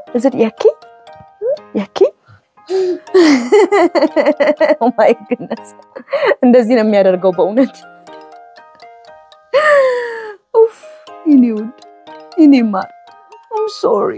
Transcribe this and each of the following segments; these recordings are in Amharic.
እዚህ ያኪ ያኪ ማይ ግነስ እንደዚህ ነው የሚያደርገው በእውነት ኡፍ የኔ ውድ የኔ ማር አም ሶሪ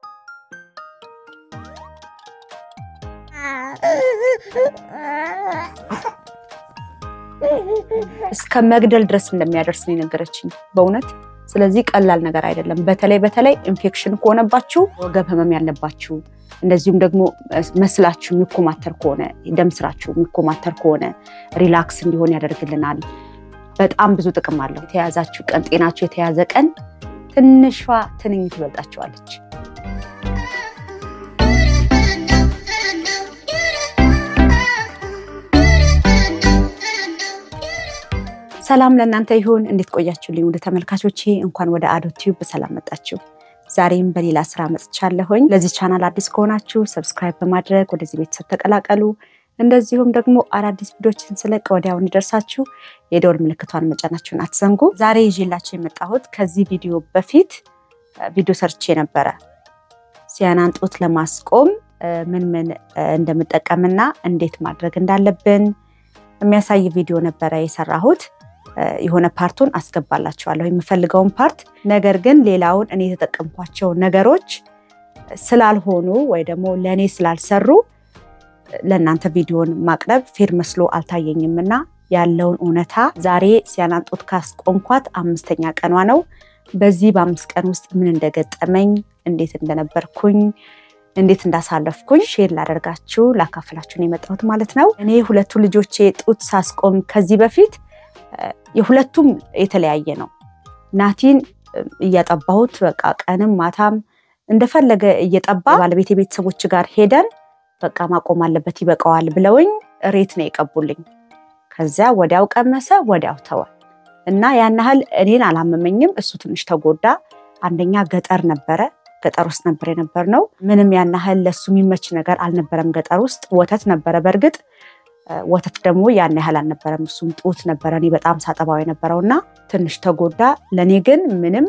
እስከ መግደል ድረስ እንደሚያደርስ ነው የነገረችኝ በእውነት ስለዚህ ቀላል ነገር አይደለም በተለይ በተለይ ኢንፌክሽን ከሆነባችሁ ወገብ ህመም ያለባችሁ እንደዚሁም ደግሞ መስላችሁ የሚኮማተር ከሆነ ደም ስራችሁ የሚኮማተር ከሆነ ሪላክስ እንዲሆን ያደርግልናል በጣም ብዙ ጥቅም አለው የተያዛችሁ ቀን ጤናችሁ የተያዘ ቀን ትንሿ ትንኝ ትበልጣችኋለች ሰላም ለእናንተ ይሁን። እንዴት ቆያችሁልኝ? ወደ ተመልካቾቼ እንኳን ወደ አዶ ቲዩብ በሰላም መጣችሁ። ዛሬም በሌላ ስራ መጥቻለሁኝ። ለዚህ ቻናል አዲስ ከሆናችሁ ሰብስክራይብ በማድረግ ወደዚህ ቤተሰብ ተቀላቀሉ። እንደዚሁም ደግሞ አዳዲስ ቪዲዮችን ስለቅ ወዲያው እንዲደርሳችሁ የደወል ምልክቷን መጫናችሁን አትዘንጉ። ዛሬ ይዤላችሁ የመጣሁት ከዚህ ቪዲዮ በፊት ቪዲዮ ሰርቼ ነበረ ሲያናን ጡት ለማስቆም ምን ምን እንደምጠቀምና እንዴት ማድረግ እንዳለብን የሚያሳይ ቪዲዮ ነበረ የሰራሁት። የሆነ ፓርቱን አስገባላችኋለሁ የምፈልገውን ፓርት። ነገር ግን ሌላውን እኔ የተጠቀምኳቸው ነገሮች ስላልሆኑ ወይ ደግሞ ለእኔ ስላልሰሩ ለእናንተ ቪዲዮን ማቅረብ ፌር መስሎ አልታየኝም እና ያለውን እውነታ ዛሬ ሲያናን ጡት ካስቆምኳት አምስተኛ ቀኗ ነው። በዚህ በአምስት ቀን ውስጥ ምን እንደገጠመኝ፣ እንዴት እንደነበርኩኝ፣ እንዴት እንዳሳለፍኩኝ ሼር ላደርጋችሁ ላካፍላችሁ ነው የመጣሁት ማለት ነው። እኔ ሁለቱ ልጆቼ ጡት ሳስቆም ከዚህ በፊት የሁለቱም የተለያየ ነው። ናቲን እያጠባሁት በቃ ቀንም ማታም እንደፈለገ እየጠባ ባለቤት ቤተሰቦች ጋር ሄደን በቃ ማቆም አለበት ይበቃዋል ብለውኝ ሬት ነው የቀቡልኝ። ከዚያ ወዲያው ቀመሰ፣ ወዲያው ተወ እና ያን ያህል እኔን አላመመኝም። እሱ ትንሽ ተጎዳ። አንደኛ ገጠር ነበረ፣ ገጠር ውስጥ ነበር የነበር ነው። ምንም ያን ያህል ለሱ የሚመች ነገር አልነበረም። ገጠር ውስጥ ወተት ነበረ በእርግጥ ወተት ደግሞ ያን ያህል አልነበረም። እሱም ጡት ነበረ እኔ በጣም ሳጠባው የነበረው እና ትንሽ ተጎዳ። ለእኔ ግን ምንም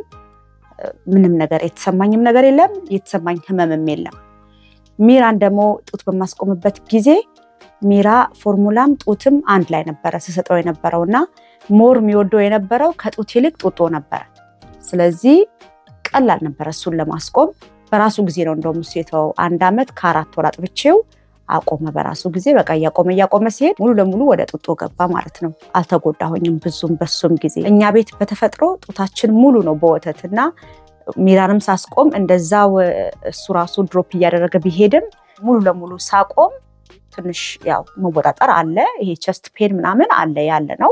ምንም ነገር የተሰማኝም ነገር የለም፣ የተሰማኝ ህመምም የለም። ሚራን ደግሞ ጡት በማስቆምበት ጊዜ ሚራ ፎርሙላም ጡትም አንድ ላይ ነበረ ስሰጠው የነበረው እና ሞር የሚወደው የነበረው ከጡት ይልቅ ጡጦ ነበረ። ስለዚህ ቀላል ነበረ እሱን ለማስቆም። በራሱ ጊዜ ነው እንደውም እሱ የተወው። አንድ ዓመት ከአራት ወር አጥብቼው አቆመ በራሱ ጊዜ። በቃ እያቆመ እያቆመ ሲሄድ ሙሉ ለሙሉ ወደ ጡጦ ገባ ማለት ነው። አልተጎዳሁኝም ብዙም በሱም ጊዜ። እኛ ቤት በተፈጥሮ ጡታችን ሙሉ ነው በወተት እና ሚራንም ሳስቆም እንደዛው እሱ ራሱ ድሮፕ እያደረገ ቢሄድም ሙሉ ለሙሉ ሳቆም ትንሽ ያው መወጣጠር አለ። ይሄ ቸስት ፔን ምናምን አለ ያለ ነው።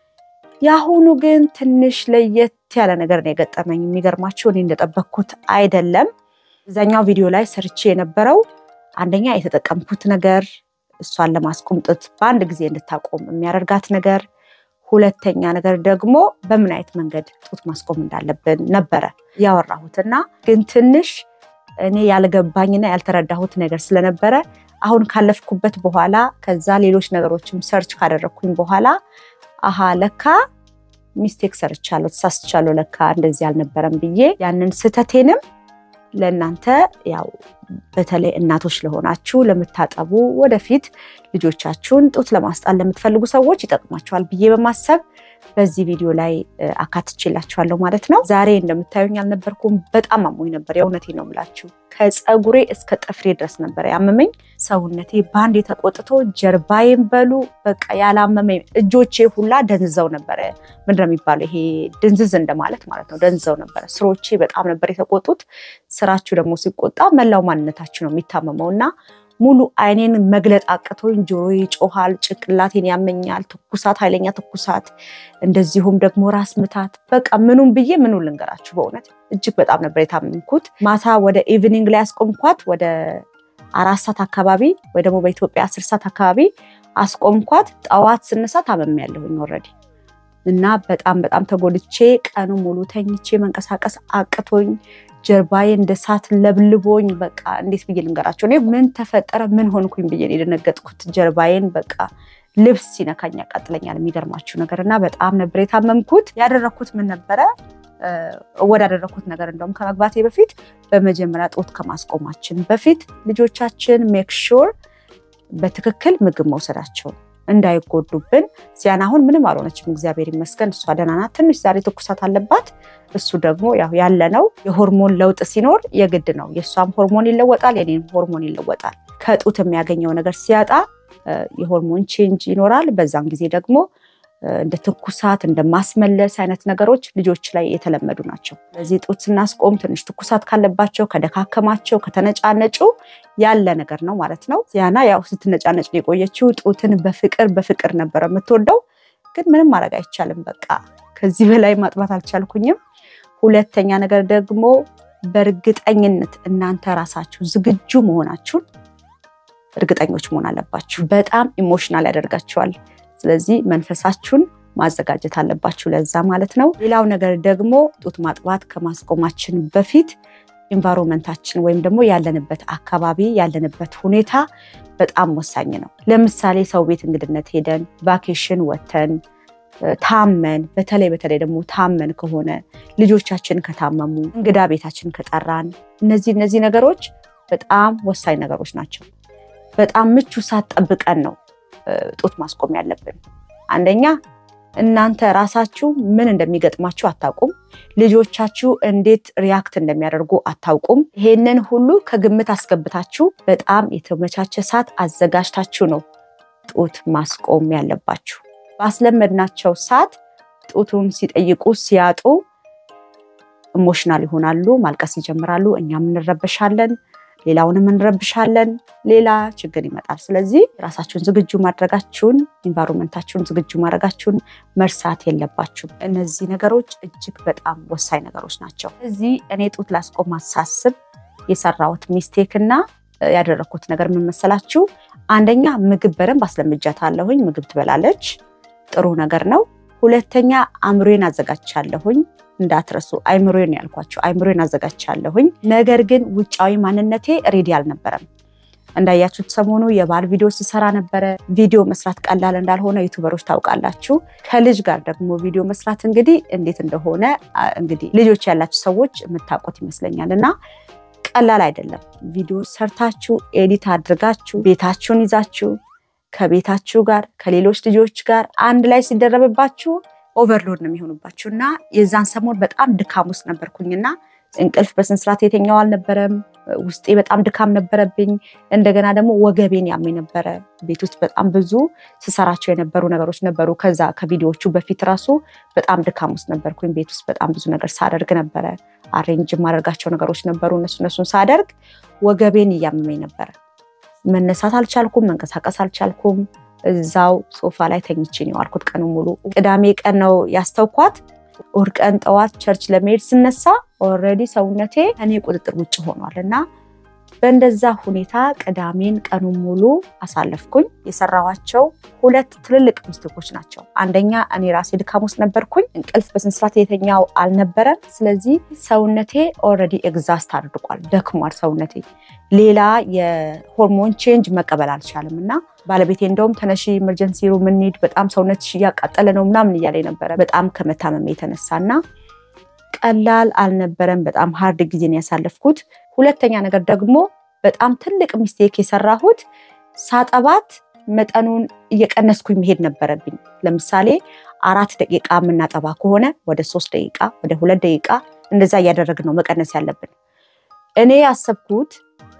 የአሁኑ ግን ትንሽ ለየት ያለ ነገር ነው የገጠመኝ። የሚገርማችሁ እኔ እንደጠበቅኩት አይደለም። እዛኛው ቪዲዮ ላይ ሰርቼ የነበረው አንደኛ የተጠቀምኩት ነገር እሷን ለማስቆም ጡት በአንድ ጊዜ እንድታቆም የሚያደርጋት ነገር፣ ሁለተኛ ነገር ደግሞ በምን አይነት መንገድ ጡት ማስቆም እንዳለብን ነበረ ያወራሁትና ግን ትንሽ እኔ ያልገባኝና ያልተረዳሁት ነገር ስለነበረ አሁን ካለፍኩበት በኋላ ከዛ ሌሎች ነገሮችም ሰርች ካደረግኩኝ በኋላ አሃ ለካ ሚስቴክ ሰርቻለሁ፣ ተሳስቻለሁ፣ ለካ እንደዚህ አልነበረም ብዬ ያንን ስህተቴንም ለእናንተ ያው በተለይ እናቶች ለሆናችሁ ለምታጠቡ ወደፊት ልጆቻችሁን ጡት ለማስጣል ለምትፈልጉ ሰዎች ይጠቅማችኋል ብዬ በማሰብ በዚህ ቪዲዮ ላይ አካትቼላችኋለሁ ማለት ነው። ዛሬ እንደምታዩኝ አልነበርኩም። በጣም አሞኝ ነበር። የእውነቴ ነው የምላችሁ። ከፀጉሬ እስከ ጥፍሬ ድረስ ነበር ያመመኝ። ሰውነቴ በአንድ የተቆጥቶ ጀርባዬን በሉ በቃ ያላመመኝ እጆቼ ሁላ ደንዝዘው ነበረ። ምንድን ነው የሚባለው? ይሄ ድንዝዝ እንደማለት ማለት ነው። ደንዝዘው ነበረ። ስሮቼ በጣም ነበር የተቆጡት። ስራችሁ ደግሞ ሲቆጣ መላው ማንነታችሁ ነው የሚታመመው እና ሙሉ አይኔን መግለጥ አቅቶኝ ጆሮዬ ይጮሃል፣ ጭንቅላቴን ያመኛል፣ ትኩሳት፣ ኃይለኛ ትኩሳት፣ እንደዚሁም ደግሞ ራስ ምታት። በቃ ምኑም ብዬ ምኑ ልንገራችሁ፣ በእውነት እጅግ በጣም ነበር የታመምኩት። ማታ ወደ ኢቭኒንግ ላይ አስቆምኳት፣ ወደ አራት ሰዓት አካባቢ ወይ ደግሞ በኢትዮጵያ አስር ሰዓት አካባቢ አስቆምኳት። ጠዋት ስነሳ ታመም ያለሁኝ ኦልሬዲ እና በጣም በጣም ተጎድቼ ቀኑ ሙሉ ተኝቼ መንቀሳቀስ አቅቶኝ ጀርባዬ እንደ ሳት ለብልቦኝ በቃ እንዴት ብዬ ልንገራቸው? እኔ ምን ተፈጠረ ምን ሆንኩኝ ብዬ የደነገጥኩት ጀርባዬን በቃ ልብስ ሲነካኝ ያቃጥለኛል። የሚገርማችሁ ነገር እና በጣም ነበር የታመምኩት። ያደረግኩት ምን ነበረ እወዳደረኩት ነገር እንደውም ከመግባቴ በፊት በመጀመሪያ ጡት ከማስቆማችን በፊት ልጆቻችን ሜክ ሹር በትክክል ምግብ መውሰዳቸውን እንዳይጎዱብን። ሲያን አሁን ምንም አልሆነችም፣ እግዚአብሔር ይመስገን። እሷ ደህና ናት። ትንሽ ዛሬ ትኩሳት አለባት። እሱ ደግሞ ያው ያለ ነው። የሆርሞን ለውጥ ሲኖር የግድ ነው። የእሷም ሆርሞን ይለወጣል፣ የኔም ሆርሞን ይለወጣል። ከጡት የሚያገኘው ነገር ሲያጣ የሆርሞን ቼንጅ ይኖራል። በዛን ጊዜ ደግሞ እንደ ትኩሳት እንደ ማስመለስ አይነት ነገሮች ልጆች ላይ የተለመዱ ናቸው። ስለዚህ ጡት ስናስቆም ትንሽ ትኩሳት ካለባቸው፣ ከደካከማቸው፣ ከተነጫነጩ ያለ ነገር ነው ማለት ነው። ዚያና ያው ስትነጫነጭ ነው የቆየችው። ጡትን በፍቅር በፍቅር ነበረ የምትወደው፣ ግን ምንም ማድረግ አይቻልም። በቃ ከዚህ በላይ ማጥባት አልቻልኩኝም። ሁለተኛ ነገር ደግሞ በእርግጠኝነት እናንተ ራሳችሁ ዝግጁ መሆናችሁን እርግጠኞች መሆን አለባችሁ። በጣም ኢሞሽናል ያደርጋችኋል። ስለዚህ መንፈሳችሁን ማዘጋጀት አለባችሁ ለዛ ማለት ነው። ሌላው ነገር ደግሞ ጡት ማጥባት ከማስቆማችን በፊት ኢንቫይሮንመንታችን ወይም ደግሞ ያለንበት አካባቢ ያለንበት ሁኔታ በጣም ወሳኝ ነው። ለምሳሌ ሰው ቤት እንግድነት ሄደን ቫኬሽን ወተን ታመን፣ በተለይ በተለይ ደግሞ ታመን ከሆነ ልጆቻችን ከታመሙ፣ እንግዳ ቤታችን ከጠራን፣ እነዚህ እነዚህ ነገሮች በጣም ወሳኝ ነገሮች ናቸው። በጣም ምቹ ሰዓት ጠብቀን ነው ጡት ማስቆም ያለብን። አንደኛ እናንተ ራሳችሁ ምን እንደሚገጥማችሁ አታውቁም። ልጆቻችሁ እንዴት ሪያክት እንደሚያደርጉ አታውቁም። ይሄንን ሁሉ ከግምት አስገብታችሁ በጣም የተመቻቸ ሰዓት አዘጋጅታችሁ ነው ጡት ማስቆም ያለባችሁ። ባስለመድናቸው ሰዓት ጡቱን ሲጠይቁ ሲያጡ ኢሞሽናል ይሆናሉ፣ ማልቀስ ይጀምራሉ። እኛም እንረበሻለን ሌላውንም እንረብሻለን። ሌላ ችግር ይመጣል። ስለዚህ ራሳችሁን ዝግጁ ማድረጋችሁን ኢንቫይሮንመንታችሁን ዝግጁ ማድረጋችሁን መርሳት የለባችሁም። እነዚህ ነገሮች እጅግ በጣም ወሳኝ ነገሮች ናቸው። እዚህ እኔ ጡት ላስቆም ሳስብ የሰራሁት ሚስቴክ እና ያደረግኩት ነገር ምን መሰላችሁ? አንደኛ ምግብ በደንብ አስለምጃታለሁኝ። ምግብ ትበላለች፣ ጥሩ ነገር ነው። ሁለተኛ አእምሮዬን አዘጋጅቻለሁኝ እንዳትረሱ አይምሮን ያልኳቸው አይምሮን አዘጋጅቻለሁኝ። ነገር ግን ውጫዊ ማንነቴ ሬዲ አልነበረም። እንዳያችሁት ሰሞኑ የባል ቪዲዮ ሲሰራ ነበረ። ቪዲዮ መስራት ቀላል እንዳልሆነ ዩቱበሮች ታውቃላችሁ። ከልጅ ጋር ደግሞ ቪዲዮ መስራት እንግዲህ እንዴት እንደሆነ እንግዲህ ልጆች ያላችሁ ሰዎች የምታውቁት ይመስለኛል እና ቀላል አይደለም። ቪዲዮ ሰርታችሁ ኤዲት አድርጋችሁ ቤታችሁን ይዛችሁ ከቤታችሁ ጋር ከሌሎች ልጆች ጋር አንድ ላይ ሲደረብባችሁ ኦቨርሎድ ነው የሚሆኑባችሁ እና የዛን ሰሞን በጣም ድካም ውስጥ ነበርኩኝና እንቅልፍ በስነስርዓት የተኛው አልነበረም። ውስጤ በጣም ድካም ነበረብኝ። እንደገና ደግሞ ወገቤን ያመኝ ነበረ። ቤት ውስጥ በጣም ብዙ ስሰራቸው የነበሩ ነገሮች ነበሩ። ከዛ ከቪዲዮዎቹ በፊት ራሱ በጣም ድካም ውስጥ ነበርኩኝ። ቤት ውስጥ በጣም ብዙ ነገር ሳደርግ ነበረ። አሬንጅ የማደርጋቸው ነገሮች ነበሩ። እነሱ እነሱን ሳደርግ ወገቤን እያመመኝ ነበረ። መነሳት አልቻልኩም፣ መንቀሳቀስ አልቻልኩም። እዛው ሶፋ ላይ ተኝቼ ነው የዋልኩት ቀኑ ሙሉ። ቅዳሜ ቀን ነው ያስተውኳት። እሑድ ቀን ጠዋት ቸርች ለመሄድ ስነሳ ኦልሬዲ ሰውነቴ እኔ ቁጥጥር ውጭ ሆኗል እና በእንደዛ ሁኔታ ቅዳሜን ቀኑን ሙሉ አሳለፍኩኝ። የሰራኋቸው ሁለት ትልልቅ ሚስቴኮች ናቸው። አንደኛ እኔ ራሴ ድካም ውስጥ ነበርኩኝ። እንቅልፍ በስነስርዓት የተኛው አልነበረም። ስለዚህ ሰውነቴ ኦልሬዲ ኤግዛስት አድርጓል፣ ደክሟል ሰውነቴ። ሌላ የሆርሞን ቼንጅ መቀበል አልቻለም እና ባለቤቴ እንደውም ተነሺ ኢመርጀንሲ ሩም እንሂድ፣ በጣም ሰውነትሽ እያቃጠለ ነው ምናምን እያለ ነበረ በጣም ከመታመም የተነሳ እና ቀላል አልነበረም። በጣም ሀርድ ጊዜን ያሳለፍኩት። ሁለተኛ ነገር ደግሞ በጣም ትልቅ ሚስቴክ የሰራሁት ሳጠባት መጠኑን እየቀነስኩኝ መሄድ ነበረብኝ። ለምሳሌ አራት ደቂቃ የምናጠባ ከሆነ ወደ ሶስት ደቂቃ፣ ወደ ሁለት ደቂቃ እንደዛ እያደረግን ነው መቀነስ ያለብን። እኔ ያሰብኩት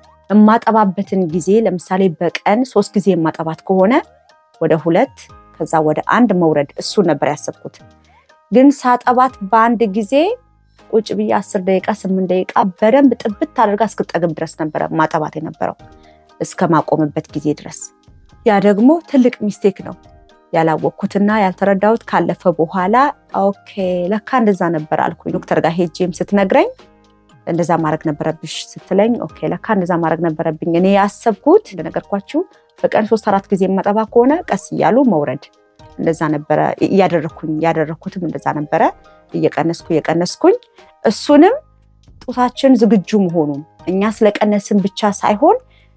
የማጠባበትን ጊዜ ለምሳሌ በቀን ሶስት ጊዜ የማጠባት ከሆነ ወደ ሁለት ከዛ ወደ አንድ መውረድ እሱን ነበር ያሰብኩት። ግን ሳጠባት በአንድ ጊዜ ቁጭ ብዬ አስር ደቂቃ ስምንት ደቂቃ በደንብ ጥብት አድርጋ እስክጠግብ ድረስ ነበረ ማጠባት የነበረው እስከ ማቆምበት ጊዜ ድረስ። ያ ደግሞ ትልቅ ሚስቴክ ነው ያላወቅኩትና ያልተረዳሁት ካለፈ በኋላ ኦኬ ለካ እንደዛ ነበር አልኩኝ። ዶክተር ጋር ሄጄም ስትነግረኝ እንደዛ ማድረግ ነበረብሽ ስትለኝ ኦኬ ለካ እንደዛ ማድረግ ነበረብኝ። እኔ ያሰብኩት እንደነገርኳችሁ በቀን ሶስት አራት ጊዜ የማጠባ ከሆነ ቀስ እያሉ መውረድ እንደዛ ነበረ እያደረግኩኝ ያደረግኩትም እንደዛ ነበረ እየቀነስኩ እየቀነስኩኝ እሱንም ጡታችን ዝግጁ መሆኑ እኛ ስለቀነስን ብቻ ሳይሆን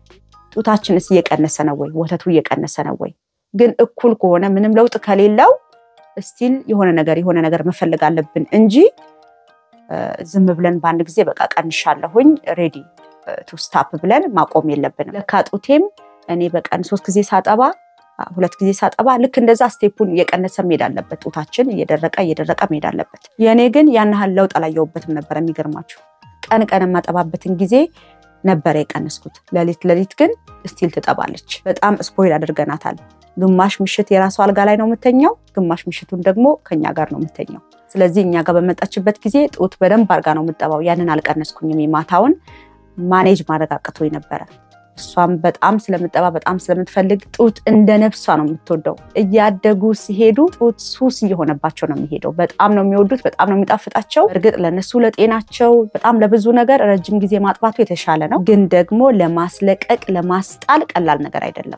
ጡታችንስ እየቀነሰ ነው ወይ ወተቱ እየቀነሰ ነው ወይ ግን እኩል ከሆነ ምንም ለውጥ ከሌለው ስቲል የሆነ ነገር የሆነ ነገር መፈለግ አለብን እንጂ ዝም ብለን በአንድ ጊዜ በቃ ቀንሻለሁኝ ሬዲ ቱ ስታፕ ብለን ማቆም የለብንም። ለካ ጡቴም እኔ በቀን ሶስት ጊዜ ሳጠባ ሁለት ጊዜ ሳጠባ ልክ እንደዛ ስቴፑን እየቀነሰ መሄድ አለበት። ጡታችን እየደረቀ እየደረቀ መሄድ አለበት። የእኔ ግን ያን ያህል ለውጥ አላየሁበትም ነበር። የሚገርማችሁ ቀን ቀን የማጠባበትን ጊዜ ነበረ የቀነስኩት። ሌሊት ሌሊት ግን ስቲል ትጠባለች። በጣም ስፖይል አድርገናታል። ግማሽ ምሽት የራሱ አልጋ ላይ ነው የምተኛው፣ ግማሽ ምሽቱን ደግሞ ከኛ ጋር ነው የምተኛው። ስለዚህ እኛ ጋር በመጣችበት ጊዜ ጡት በደንብ አድርጋ ነው የምጠባው። ያንን አልቀነስኩኝም። የማታውን ማኔጅ ማድረግ አቅቶኝ ነበረ። እሷም በጣም ስለምጠባ በጣም ስለምትፈልግ ጡት እንደ ነፍሷ ነው የምትወደው። እያደጉ ሲሄዱ ጡት ሱስ እየሆነባቸው ነው የሚሄደው። በጣም ነው የሚወዱት፣ በጣም ነው የሚጣፍጣቸው። እርግጥ ለነሱ ለጤናቸው በጣም ለብዙ ነገር ረጅም ጊዜ ማጥባቱ የተሻለ ነው፣ ግን ደግሞ ለማስለቀቅ ለማስጣል ቀላል ነገር አይደለም።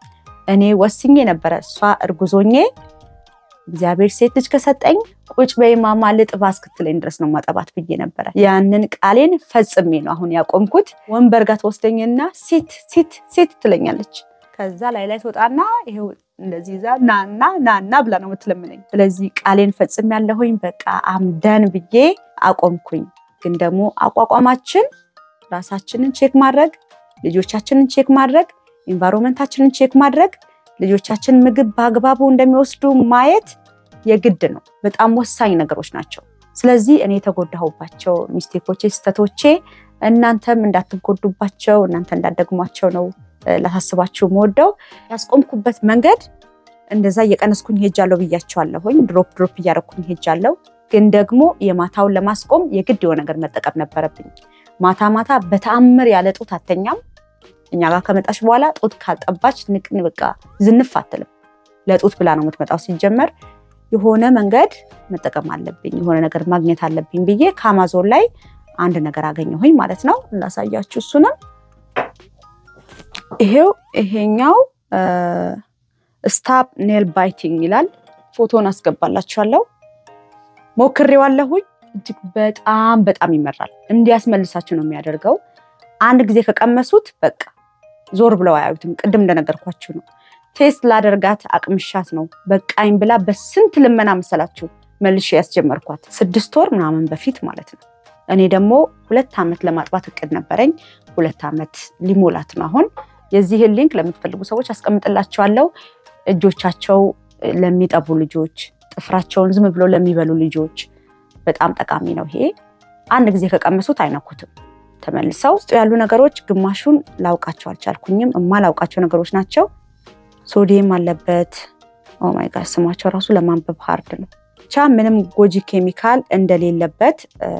እኔ ወስኜ ነበረ እሷ እርጉዞኜ እግዚአብሔር ሴት ልጅ ከሰጠኝ ቁጭ በይ ማማ ልጥባ እስክትለኝ ድረስ ነው ማጠባት ብዬ ነበረ። ያንን ቃሌን ፈጽሜ ነው አሁን ያቆምኩት። ወንበር ጋር ትወስደኝና ሴት ሴት ሴት ትለኛለች። ከዛ ላይ ላይ ትወጣና ይሄው እንደዚህ ይዛ ናና ናና ብላ ነው የምትለምነኝ። ስለዚህ ቃሌን ፈጽሜ ያለሁኝ በቃ አምደን ብዬ አቆምኩኝ። ግን ደግሞ አቋቋማችን ራሳችንን ቼክ ማድረግ፣ ልጆቻችንን ቼክ ማድረግ፣ ኢንቫይሮንመንታችንን ቼክ ማድረግ ልጆቻችን ምግብ በአግባቡ እንደሚወስዱ ማየት የግድ ነው። በጣም ወሳኝ ነገሮች ናቸው። ስለዚህ እኔ የተጎዳሁባቸው ሚስቴኮቼ፣ ስህተቶቼ እናንተም እንዳትጎዱባቸው እናንተ እንዳትደግሟቸው ነው ላሳስባችሁ የምወደው። ያስቆምኩበት መንገድ እንደዛ እየቀነስኩኝ ሄጃለሁ ብያቸዋለሁኝ። ድሮፕ ድሮፕ እያደረኩኝ ሄጃለሁ። ግን ደግሞ የማታውን ለማስቆም የግድ የሆነ ነገር መጠቀም ነበረብኝ። ማታ ማታ በተአምር ያለ ጡት አተኛም። እኛ ጋር ከመጣች በኋላ ጡት ካልጠባች ንቅን በቃ ዝንፍ አትልም። ለጡት ብላ ነው የምትመጣው። ሲጀመር የሆነ መንገድ መጠቀም አለብኝ፣ የሆነ ነገር ማግኘት አለብኝ ብዬ ከአማዞን ላይ አንድ ነገር አገኘሁኝ ማለት ነው። ላሳያችሁ። እሱንም ይሄው ይሄኛው ስታፕ ኔል ባይቲንግ ይላል። ፎቶን አስገባላችኋለሁ። ሞክሬዋለሁኝ። እጅግ በጣም በጣም ይመራል። እንዲያስመልሳችሁ ነው የሚያደርገው። አንድ ጊዜ ከቀመሱት በቃ ዞር ብለው አያዩትም። ቅድም እንደነገርኳችሁ ነው። ቴስት ላደርጋት አቅምሻት ነው በቃኝ ብላ በስንት ልመና መሰላችሁ መልሼ ያስጀመርኳት ስድስት ወር ምናምን በፊት ማለት ነው። እኔ ደግሞ ሁለት ዓመት ለማጥባት እቅድ ነበረኝ። ሁለት ዓመት ሊሞላት ነው አሁን። የዚህን ሊንክ ለምትፈልጉ ሰዎች አስቀምጥላቸዋለሁ። እጆቻቸው ለሚጠቡ ልጆች፣ ጥፍራቸውን ዝም ብለው ለሚበሉ ልጆች በጣም ጠቃሚ ነው ይሄ። አንድ ጊዜ ከቀመሱት አይነኩትም። ተመልሰው ውስጡ ያሉ ነገሮች ግማሹን ላውቃቸው አልቻልኩኝም። እማላውቃቸው ነገሮች ናቸው። ሶዲየም አለበት። ኦማይ ጋር ስማቸው ራሱ ለማንበብ ሀርድ ነው። ብቻ ምንም ጎጂ ኬሚካል እንደሌለበት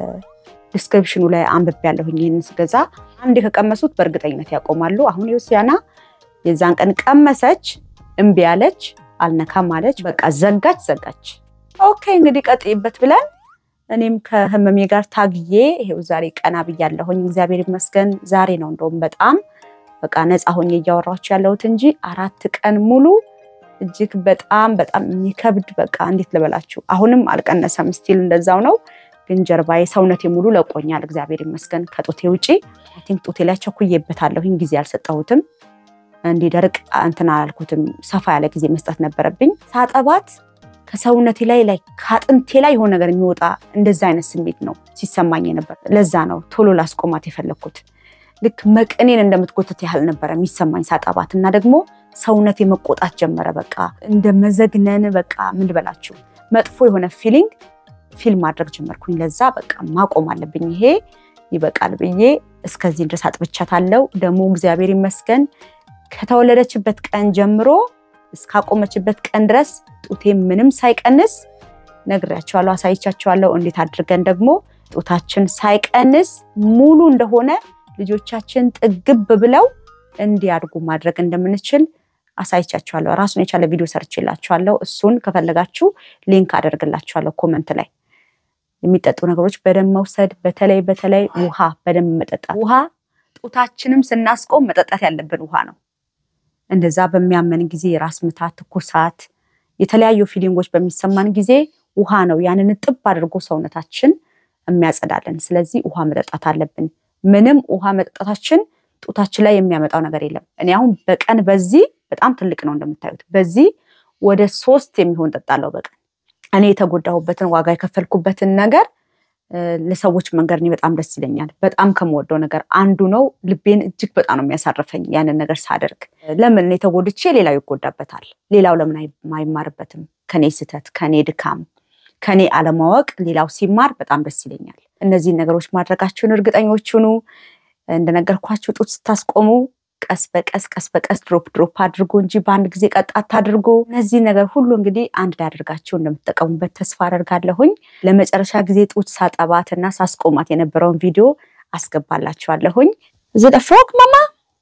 ዲስክሪፕሽኑ ላይ አንብቤ ያለሁኝ። ይህንን ስገዛ አንድ ከቀመሱት በእርግጠኝነት ያቆማሉ። አሁን ዮሲያና የዛን ቀን ቀመሰች፣ እምቢ አለች፣ አልነካም አለች። በቃ ዘጋች ዘጋች። ኦኬ እንግዲህ ቀጥይበት ብለን እኔም ከህመሜ ጋር ታግዬ ይሄው ዛሬ ቀና ብያለሁኝ። እግዚአብሔር ይመስገን። ዛሬ ነው እንደውም በጣም በቃ ነፃ ሆኜ እያወራችሁ ያለሁት እንጂ አራት ቀን ሙሉ እጅግ በጣም በጣም የሚከብድ በቃ እንዴት ልበላችሁ፣ አሁንም አልቀነሰም፣ ስቲል እንደዛው ነው። ግን ጀርባዬ ሰውነቴ ሙሉ ለቆኛል። እግዚአብሔር ይመስገን ከጡቴ ውጪ አይ ቲንክ ጡቴ ላይ ቸኩዬበታለሁኝ። ጊዜ አልሰጠሁትም፣ እንዲደርቅ እንትን አላልኩትም። ሰፋ ያለ ጊዜ መስጠት ነበረብኝ። ሳጠባት ከሰውነቴ ላይ ላይ ከአጥንቴ ላይ የሆነ ነገር የሚወጣ እንደዛ አይነት ስሜት ነው ሲሰማኝ ነበር። ለዛ ነው ቶሎ ላስቆማት የፈለግኩት። ልክ መቅኔን እንደምትጎተት ያህል ነበረ የሚሰማኝ ሳጠባት እና ደግሞ ሰውነቴ መቆጣት ጀመረ። በቃ እንደ መዘግነን በቃ ምን ልበላችሁ መጥፎ የሆነ ፊሊንግ ፊል ማድረግ ጀመርኩኝ። ለዛ በቃ ማቆም አለብኝ ይሄ ይበቃል ብዬ እስከዚህ ድረስ አጥብቻታለሁ። ደግሞ እግዚአብሔር ይመስገን ከተወለደችበት ቀን ጀምሮ እስካቆመችበት ቀን ድረስ ጡቴ ምንም ሳይቀንስ ነግሬያቸዋለሁ፣ አሳይቻቸዋለሁ። እንዴት አድርገን ደግሞ ጡታችን ሳይቀንስ ሙሉ እንደሆነ ልጆቻችን ጥግብ ብለው እንዲያድጉ ማድረግ እንደምንችል አሳይቻችኋለሁ። ራሱን የቻለ ቪዲዮ ሰርቼላችኋለሁ። እሱን ከፈለጋችሁ ሊንክ አደርግላችኋለሁ ኮመንት ላይ። የሚጠጡ ነገሮች በደንብ መውሰድ፣ በተለይ በተለይ ውሃ በደንብ መጠጣት። ውሃ ጡታችንም ስናስቆም መጠጣት ያለብን ውሃ ነው። እንደዛ በሚያመን ጊዜ የራስ ምታት፣ ትኩሳት፣ የተለያዩ ፊሊንጎች በሚሰማን ጊዜ ውሃ ነው ያንን ጥብ አድርጎ ሰውነታችን የሚያጸዳለን። ስለዚህ ውሃ መጠጣት አለብን። ምንም ውሃ መጠጣታችን ጡታችን ላይ የሚያመጣው ነገር የለም። እኔ አሁን በቀን በዚህ በጣም ትልቅ ነው እንደምታዩት፣ በዚህ ወደ ሶስት የሚሆን ጠጣለው በቀን። እኔ የተጎዳሁበትን ዋጋ የከፈልኩበትን ነገር ለሰዎች መንገድ እኔ በጣም ደስ ይለኛል። በጣም ከምወደው ነገር አንዱ ነው። ልቤን እጅግ በጣም ነው የሚያሳርፈኝ ያንን ነገር ሳደርግ። ለምን እኔ ተጎድቼ ሌላው ይጎዳበታል? ሌላው ለምን አይማርበትም? ከኔ ስህተት፣ ከኔ ድካም፣ ከኔ አለማወቅ ሌላው ሲማር በጣም ደስ ይለኛል። እነዚህን ነገሮች ማድረጋችሁን እርግጠኞች ሁኑ። እንደነገርኳችሁ ጡት ስታስቆሙ ቀስ በቀስ ቀስ በቀስ ድሮፕ ድሮፕ አድርጎ እንጂ በአንድ ጊዜ ቀጥ አታድርጎ። እነዚህ ነገር ሁሉ እንግዲህ አንድ ላይ አድርጋችሁ እንደምትጠቀሙበት ተስፋ አደርጋለሁኝ። ለመጨረሻ ጊዜ ጡት ሳጠባት እና ሳስቆማት የነበረውን ቪዲዮ አስገባላችኋለሁኝ። እዚ ፍሮግ ማማ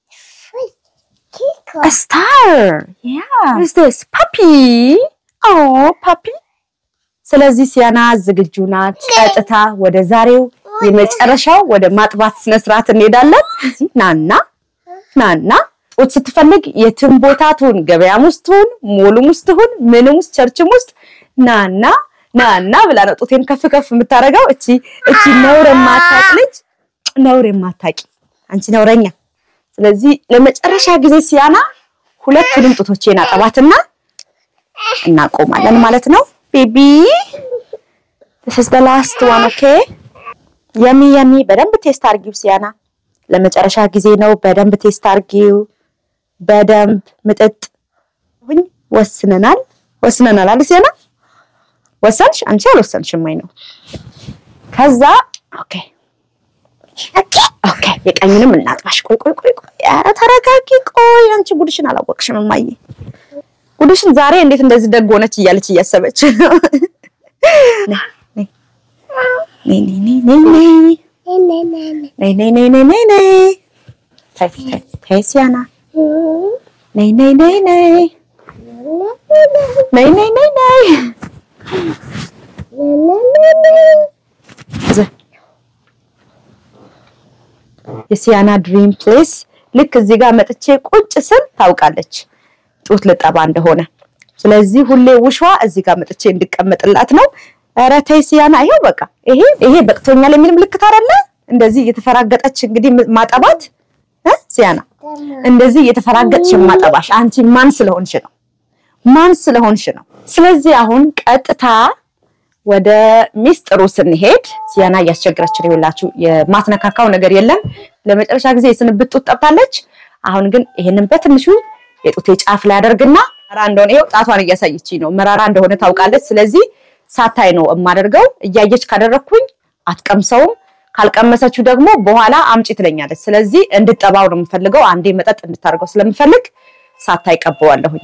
ስታር ስ ፓፒ ፓፒ። ስለዚህ ሲያና ዝግጁ ናት። ቀጥታ ወደ ዛሬው የመጨረሻው ወደ ማጥባት ስነስርዓት እንሄዳለን። ናና ናና ጡት ስትፈልግ የትም ቦታ ትሁን፣ ገበያም ውስጥ ትሁን፣ ሞሉም ውስጥ ትሁን፣ ምንም ውስጥ ቸርችም ውስጥ ናና ናና ብላ ነው ጡቴን ከፍ ከፍ የምታደርገው። እቺ እቺ ነውር የማታውቅ ልጅ ነውር የማታውቂ አንቺ ነውረኛ። ስለዚህ ለመጨረሻ ጊዜ ሲያና ሁለቱንም ጡቶቼን አጠባትና እናቆማለን ማለት ነው። ቤቢ this is the last one okay የሚ የሚ በደንብ ቴስት አርጊው ሲያና ለመጨረሻ ጊዜ ነው። በደንብ ቴስት አርጊው። በደንብ ምጥጥ ሁኝ። ወስነናል ወስነናል አለ ሲያና። ወሰንሽ? አንቺ አልወሰንሽም ወይ ነው? ከዛ ኦኬ ኦኬ፣ የቀኝንም እናጥባሽ። ቆይ ቆይ ቆይ ቆይ፣ ኧረ ተረጋጊ። ቆይ አንቺ ጉድሽን አላወቅሽም እማዬ። ጉድሽን ዛሬ እንዴት እንደዚህ ደግ ሆነች እያለች እያሰበች ነው። ነይ ነይ ነይ ነይ ነይ ነይ ነይ ነይ ነይ ነይ ታይ ታይ ታይ ሲያና ነይ ነይ ነይ ነይ ነይ ነይ ነይ ነይ የሲያና ድሪም ፕሌስ ልክ እዚህ ጋር መጥቼ ቁጭ ስል ታውቃለች ጡት ልጠባ እንደሆነ። ስለዚህ ሁሌ ውሿ እዚህ ጋር መጥቼ እንድቀመጥላት ነው። ኧረ ተይ ሲያና፣ ይሄው በቃ ይሄ ይሄ በቅቶኛል የሚል ምልክት አይደለ? እንደዚህ እየተፈራገጠች እንግዲህ ማጠባት እ ሲያና እንደዚህ እየተፈራገጥሽ ማጠባሽ አንቺ ማን ስለሆንሽ ነው? ማን ስለሆንሽ ነው? ስለዚህ አሁን ቀጥታ ወደ ሚስጥሩ ስንሄድ ሲያና እያስቸገረች ነው። ይኸውላችሁ የማትነካካው ነገር የለም። ለመጨረሻ ጊዜ የስንብት ጡት ጠብታለች። አሁን ግን ይሄንን በትንሹ የጡቴ ጫፍ ላይ አደርግና መራራ እንደሆነ ይኸው ጣቷን እያሳየችኝ ነው። መራራ እንደሆነ ታውቃለች። ስለዚህ ሳታይ ነው የማደርገው። እያየች ካደረግኩኝ አትቀምሰውም። ካልቀመሰችው ደግሞ በኋላ አምጪ ትለኛለች። ስለዚህ እንድጠባው ነው የምፈልገው። አንዴ መጠጥ እንድታደርገው ስለምፈልግ ሳታይ ቀበዋለሁኝ።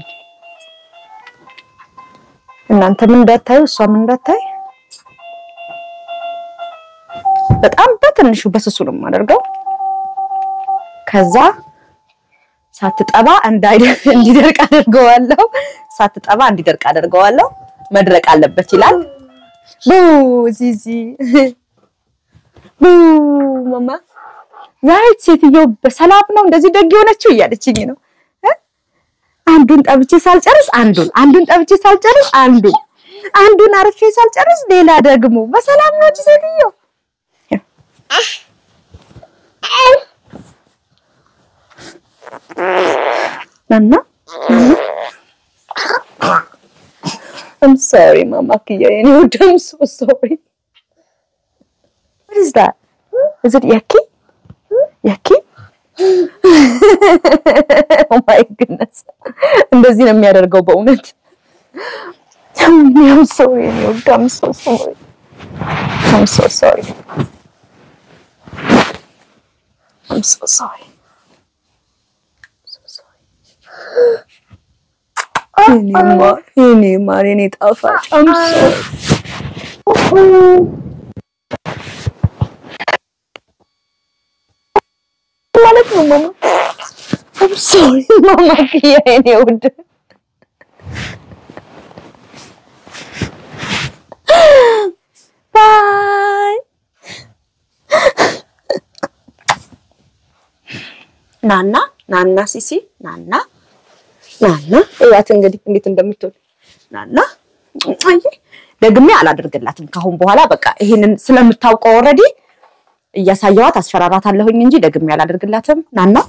እናንተ ምን እንዳታዩ እሷ ምን እንዳታይ በጣም በትንሹ በስሱ ነው የማደርገው። ከዛ ሳትጠባ እንዲደርቅ አደርገዋለሁ። ሳትጠባ እንዲደርቅ አደርገዋለሁ። መድረቅ አለበት ይላል። ቡ ዚዚ ቡ ማማ ዛሬ ሴትዮ በሰላም ነው እንደዚህ ደግ የሆነችው እያለችኝ ነው። አንዱን ጠብቼ ሳልጨርስ አንዱን አንዱን ጠብቼ ሳልጨርስ አንዱን አንዱን አርፌ ሳልጨርስ ሌላ ደግሞ በሰላም ነው እቺ ሴትዮ። ናና I'm sorry, Mama Kia. You know, I'm so sorry. What is that? Is it yucky? Yucky? oh my goodness. እንደዚህ ነው የሚያደርገው በእውነት። I'm sorry, I'm so sorry. I'm so sorry. I'm so sorry. የኔ ማር የኔ ማር የኔ ጣፋጭ I'm sorry. ማለት ነው ማማ I'm sorry ማማ ክያ የኔ ውድ ባይ ናና ናና ሲሲ ናና ናና እያት እንግዲህ እንዴት እንደምትሆን ናና አይ ደግሜ አላደርግላትም ካሁን በኋላ በቃ ይሄንን ስለምታውቀው ኦልሬዲ እያሳየዋት አስፈራራታለሁኝ እንጂ ደግሜ አላደርግላትም ናና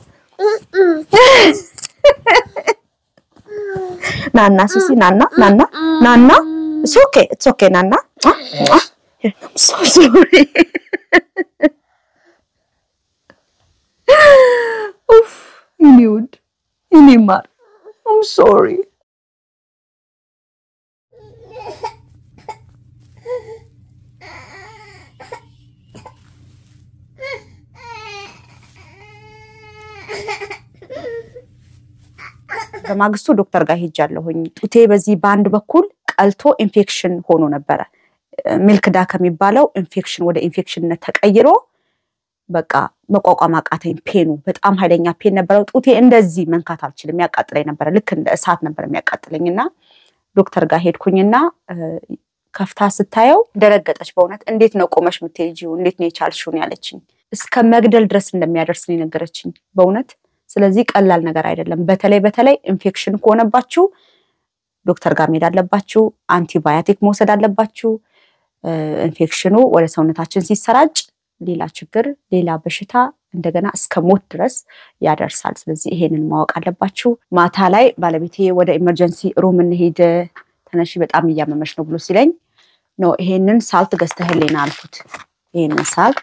ናና ሲሲ ናና ናና ናና ኢትስ ኦኬ ኢትስ ኦኬ ናና I'm so sorry. ኡፍ የኔ ውድ የኔ ማር I'm sorry. በማግስቱ ዶክተር ጋር ሄጃለሁኝ። ጡቴ በዚህ በአንድ በኩል ቀልቶ ኢንፌክሽን ሆኖ ነበረ። ሚልክዳ ከሚባለው ኢንፌክሽን ወደ ኢንፌክሽንነት ተቀይሮ በቃ መቋቋም አቃተኝ። ፔኑ በጣም ኃይለኛ ፔን ነበረው። ጡቴ እንደዚህ መንካት አልችልም፣ ያቃጥለኝ ነበረ። ልክ እንደ እሳት ነበር የሚያቃጥለኝ እና ዶክተር ጋር ሄድኩኝና ከፍታ ስታየው ደረገጠች። በእውነት እንዴት ነው ቆመሽ የምትሄጂው? እንዴት ነው የቻልሽው? ነው ያለችኝ። እስከ መግደል ድረስ እንደሚያደርስ ነው የነገረችኝ በእውነት ስለዚህ ቀላል ነገር አይደለም። በተለይ በተለይ ኢንፌክሽን ከሆነባችሁ ዶክተር ጋር መሄድ አለባችሁ። አንቲባዮቲክ መውሰድ አለባችሁ። ኢንፌክሽኑ ወደ ሰውነታችን ሲሰራጭ ሌላ ችግር፣ ሌላ በሽታ እንደገና እስከ ሞት ድረስ ያደርሳል። ስለዚህ ይሄንን ማወቅ አለባችሁ። ማታ ላይ ባለቤቴ ወደ ኢመርጀንሲ ሩም እንሄድ ተነሺ፣ በጣም እያመመች ነው ብሎ ሲለኝ ኖ ይሄንን ሳልት ገዝተህልኝ ና አልኩት። ይሄንን ሳልት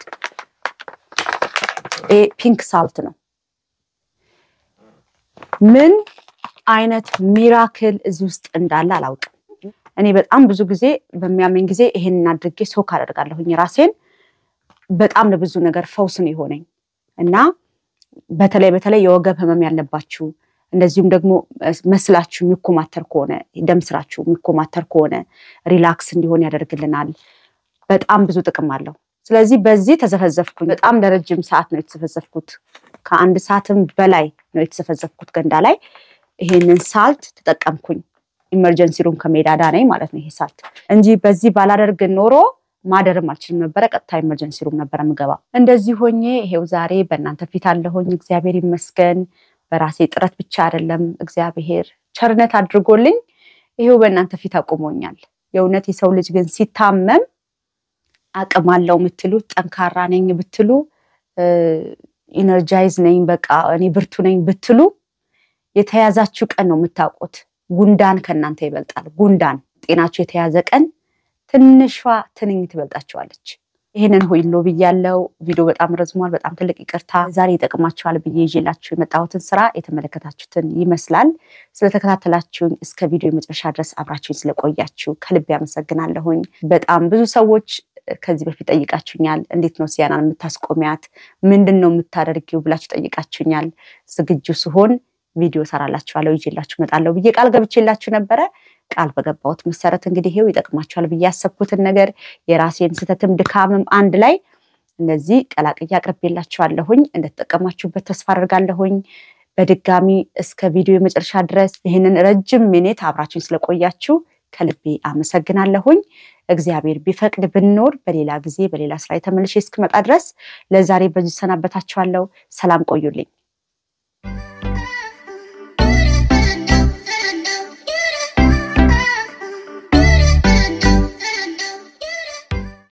ፒንክ ሳልት ነው ምን አይነት ሚራክል እዚህ ውስጥ እንዳለ አላውቅም። እኔ በጣም ብዙ ጊዜ በሚያመኝ ጊዜ ይሄንን አድርጌ ሶክ አደርጋለሁኝ ራሴን። በጣም ለብዙ ነገር ፈውስ ነው የሆነኝ እና በተለይ በተለይ የወገብ ህመም ያለባችሁ እንደዚሁም ደግሞ መስላችሁ የሚኮማተር ከሆነ ደም ስራችሁ የሚኮማተር ከሆነ ሪላክስ እንዲሆን ያደርግልናል። በጣም ብዙ ጥቅም አለው። ስለዚህ በዚህ ተዘፈዘፍኩኝ። በጣም ለረጅም ሰዓት ነው የተዘፈዘፍኩት። ከአንድ ሰዓትም በላይ ነው የተዘፈዘፍኩት ገንዳ ላይ። ይሄንን ሳልት ተጠቀምኩኝ። ኢመርጀንሲ ሩም ከሜዳ ዳነኝ ማለት ነው ይሄ ሳልት እንጂ በዚህ ባላደርግ ኖሮ ማደርም አልችልም ነበረ። ቀጥታ ኢመርጀንሲ ሩም ነበረ ምገባ። እንደዚህ ሆኜ ይሄው ዛሬ በእናንተ ፊት አለሁኝ። እግዚአብሔር ይመስገን። በራሴ ጥረት ብቻ አይደለም፣ እግዚአብሔር ቸርነት አድርጎልኝ ይሄው በእናንተ ፊት አቁሞኛል። የእውነት የሰው ልጅ ግን ሲታመም አቅም አለው የምትሉ ጠንካራ ነኝ ብትሉ ኢነርጃይዝ ነኝ በቃ እኔ ብርቱ ነኝ ብትሉ የተያዛችሁ ቀን ነው የምታውቁት። ጉንዳን ከእናንተ ይበልጣል። ጉንዳን ጤናችሁ የተያዘ ቀን ትንሿ ትንኝ ትበልጣችኋለች። ይህንን ሁሉ ብያለው። ቪዲዮ በጣም ረዝሟል። በጣም ትልቅ ይቅርታ። ዛሬ ይጠቅማችኋል ብዬ ይዤላችሁ የመጣሁትን ስራ የተመለከታችሁትን ይመስላል። ስለተከታተላችሁኝ እስከ ቪዲዮ የመጨረሻ ድረስ አብራችሁኝ ስለቆያችሁ ከልብ ያመሰግናለሁኝ። በጣም ብዙ ሰዎች ከዚህ በፊት ጠይቃችሁኛል። እንዴት ነው ሲያናን የምታስቆሚያት? ምንድን ነው የምታደርጊው ብላችሁ ጠይቃችሁኛል። ዝግጁ ስሆን ቪዲዮ ሰራላችኋለሁ፣ ይዤላችሁ እመጣለሁ ብዬ ቃል ገብቼላችሁ ነበረ። ቃል በገባሁት መሰረት እንግዲህ ይሄው ይጠቅማችኋል ብዬ ያሰብኩትን ነገር የራሴን ስህተትም ድካምም አንድ ላይ እንደዚህ ቀላቅዬ አቅርቤላችኋለሁኝ። እንደተጠቀማችሁበት ተስፋ አድርጋለሁኝ። በድጋሚ እስከ ቪዲዮ የመጨረሻ ድረስ ይህንን ረጅም ሚኒት አብራችሁኝ ስለቆያችሁ ከልቤ አመሰግናለሁኝ። እግዚአብሔር ቢፈቅድ ብንኖር በሌላ ጊዜ በሌላ ስራ የተመልሼ እስክመጣ ድረስ ለዛሬ በዚህ ሰናበታችኋለሁ። ሰላም ቆዩልኝ።